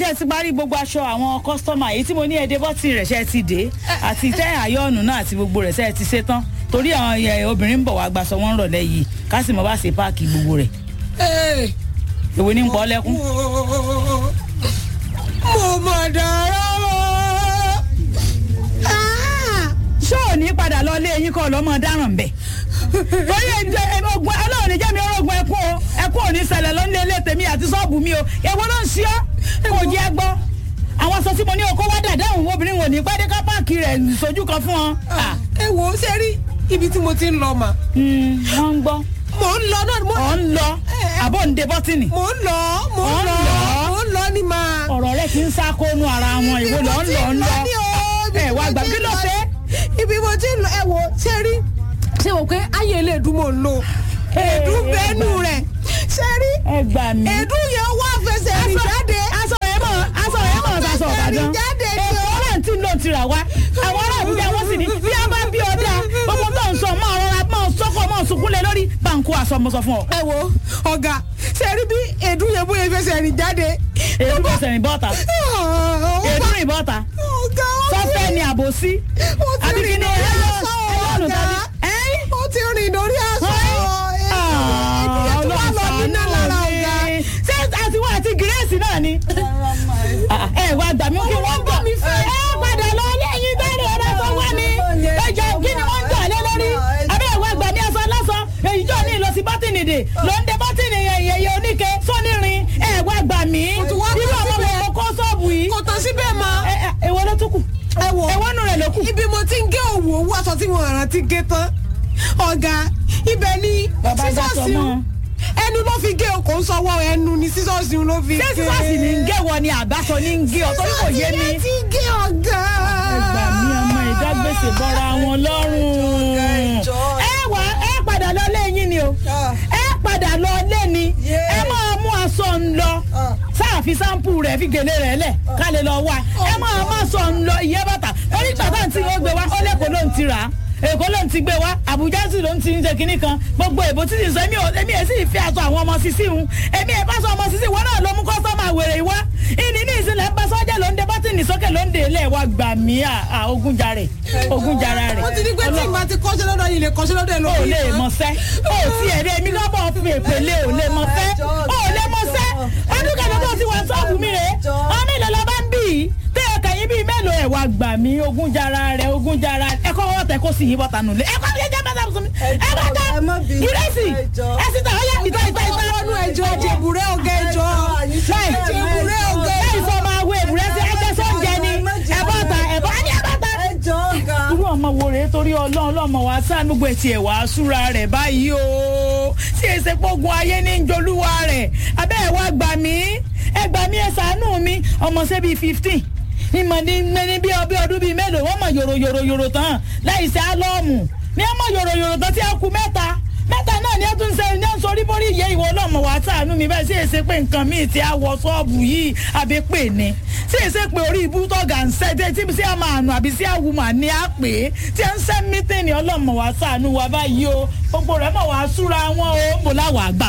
ṣe ti parí gbogbo aṣọ àwọn kọ́sítọ́mà èyí tí mo ní ẹdẹ bọ́tì rẹ̀ ṣe ti dé àti tẹ́ àyọ̀nù náà àti gbogbo rẹ̀ ṣe ti ṣe tán torí àwọn ẹ, obìnrin ń bọ̀ wá gbaṣọ wọn rọ̀lẹ́ yìí ká sì mọ̀ bá ṣe páàkì gbogbo rẹ̀ Ee, èwo ní ń pọ̀ lẹ́kún. mo mọ̀ dára o. Ah! ṣé ò ní padà lọ ilé yín kọ́ lọ́mọ dáràn bẹ̀. torí ẹjẹ ogun ọlọ́run ní jẹ́mi ọlọ́gun ẹkún o ẹkún ò ní ṣẹlẹ̀ lọ́nà ilé tèmi àti ṣọ́ọ̀bù mi o èwo ló ń ṣe ọ́ kò jẹ́ gbọ́. àwọn aṣọ tí mo ní okó wá dàda òun obìnrin wò ní pẹ́ẹ́dẹ́ ká páàkì rẹ̀ sójú kan fún ọ. Ah, ẹ wò ó ṣe rí ibi tí mo ti ń lọ mà. mm, wọ́n ń gbọ́ mò ń lọ náà mo ọ̀ ń lọ àbọ̀ ń de bọ́tìnì. mò ń lọ mò ń Ọ̀ ń lọ lọ. mò ń lọ ní máa. ọ̀rọ̀ rẹ ti ń sákónú ara wọn ìwọ lọ ń lọ ń lọ. Ibi mo ti ń lọ ní o, ibi ẹ wá mo gbà ti kí ń ló lọ ṣe. ní- ibi mo ti ń lọ ẹ wò ó ṣe rí ṣe wò pé ayé ilé ìdún mò ń lò èdú bẹ́ẹ̀nù rẹ̀ ṣe rí ẹ gbà mí. èdú yẹn wá fẹsẹ̀ rìn jáde. aṣọ yẹn mọ̀ aṣọ yẹn mọ̀ aṣọ ọ̀bàdàn. Ẹ̀rìn jáde ni o. èkó náà tí ló ti rà wá. àwọn ará àbújá wọn sì ní bí a bá bí ọdá gbogbo tó ń sọ máa rọra máa sọkọ máa sunkúnlẹ̀ lórí báńkù aṣọ mo sọ fún ọ. ẹ wo ọ̀gá ṣe rí bí èdú yẹn bóyá fẹsẹ̀ rìn jáde. èdè bó sẹ̀rìn bọ́ta èdè rìn bọ́ta ọ̀gá ó ti sọfẹ́ ni àbòsí. ó ti àbí kí rìn ni lórí ẹyọ aṣọ ẹyọ ọ̀gá ẹ́yìn. ó ti rìn lórí aṣọ Ah, èdú yẹn tó wà lọ nínú lára ọ̀gá. ṣé àtiwọ́ àti gírèsì náà ni. Ah, ẹ wá gbà mí kí wọ́n gbọ́ mi fẹ́. ẹ padà lọ lẹ́yìn bẹ́ẹ̀rẹ̀ ọ̀rẹ́ tó wá ní. ẹ jọ kí ni wọ́n ń jà lé lórí. abẹ́ ẹ̀ wá gbà ní aṣọ lásán. èyí jọ ní ìlọsí bọ́tìnì dè ló ń de bọ́tìnì yẹ̀yẹ̀ oníke sónírin. ẹ wá gbà mí. tún wá irú kọ́ ọmọ síbẹ̀. wo kó sọ́ọ̀bù yìí. kò tán síbẹ̀ mọ́. ẹ ẹ èwo ló tún kù. ẹ wo èwo nù rẹ̀ ló kù. ibi mo ti ń gé òwú owó aṣọ tí wọn rántí gé tán ọ̀gá ibẹ̀ ni Bàbá gbà sọ sísọ́ọ̀sì mọ́. ẹnu ló fi gé o kò ń sọwọ́ ẹnu ni sísọ́ọ̀sì ló fi gé. ṣé sísọ́ọ̀sì ni ń gé wọ ni àbáṣọ ni ń gé ọ torí kò yé mi. sísọ́ọ̀sì yẹn ti gé ọ̀gá. ẹgbà mi ọmọ ìdágbèsè bọ́ra wọn lọ́rùn. ẹ wá ẹ padà lọ lẹ́yìn ni o ẹ padà lọ lé ni ẹ máa mú aṣọ ń lọ sáàfin sáǹpù rẹ̀ fi gèlè rẹ̀ lẹ̀ ká lè lọ wá ẹ máa má sọ ń lọ ìyẹ́ bàtà orí bàtà tí ó gbé wá ó lẹ́kọ̀ọ́ ló ń ti rà á èkó ló ń ti gbé wá àbújá sì ló ń ti ń ṣe kinní kan gbogbo èbó títí sọ èmi ò èmi ẹ̀ sì fi aṣọ àwọn ọmọ sísí hun èmi ẹ̀ bá sọ ọmọ sísí wọn náà ló mú kọ́sọ́mà wèrè wá ìní ní ìsìnlẹ̀ ń bá sọ́jà ló ń de bọ́tìnì sókè ló ń de ilé wa gbà mí à à ogun jàre ogun jàre rẹ̀ wọ́n ti ní pé tí ìgbà ti kọ́ṣẹ́ lọ́dọ̀ yìí lè kọ́ṣẹ́ lọ́dọ̀ ẹ̀ o lórí. lè mọ̀sẹ́ o ti ẹ̀rẹ́ mi lọ́bọ̀ fi èpèlé o lè mọ̀sẹ́ o lè mọ̀sẹ́ ọdún kan lọ́dọ̀ tí wọ́n sọ́ọ̀bù mi rè ọmọ ìlẹ̀ lọ́ba ń bì í tẹ́ ẹ kẹ́yìn bíi mélòó ẹ̀ wá gbà mí ogun jara rẹ̀ ogun jara ẹ kọ́ wọ́n tẹ kó sì yí bọ́ta nù lé ẹ kọ́ bí ẹ jẹ́ bàtà fún mi ẹ bá ta ìrẹsì ẹ sì tà ọyá ìta ìta ìta ọ̀nù ẹ̀jọ̀ ẹ̀jẹ̀bùrẹ́ ọ̀gá ẹ̀jọ̀ ẹ̀jẹ̀bùrẹ́ ọ̀gá ẹ ìfọ̀ máa wo èbúrẹ́ sí ẹjẹ́ sóúnjẹ ni ẹ bọ́ ta ẹ bọ́ ẹ ní ẹ bọ́ ta irú ọmọ wo rèé torí ọlọ́run ọlọ́mọ wa sáà gbogbo ẹ̀ tiẹ̀ wá súra rẹ̀ báyìí o tí èsè pogun ayé ní ń jolúwa rẹ̀ abẹ́ ẹ̀ wá gbà mí ẹ gbà mí ẹ ṣàánú mi ọmọ ṣe bíi fifteen ìmọ̀ ní ní bí ọbẹ̀ ọdún bíi mélòó wọ́n mọ̀ yòrò yòrò yòrò tán láì ṣe álọ́ọ̀mù ní ọmọ yòrò yòrò tán tí a kú mẹ́ta mẹ́ta náà ni ẹ tún ṣe ní sọrí borí ìyẹ́ ìwọ ọlọ́mọ wa ṣàánú mi bẹ́ẹ̀ sí èsè pé nǹkan míì tí a wọ ṣọ́ọ̀bù yìí àbí pè ní sí èsè pé orí ibú tọ́gà ń ṣẹ́ tí tí sí àmà àánú àbí sí àwùmọ̀ ní á pè é tí ẹ ń ṣẹ́ mítìnì ọlọ́mọ wa ṣàánú wa báyìí o gbogbo rẹ̀ mọ̀ wá súra wọn o mo láwàá gbà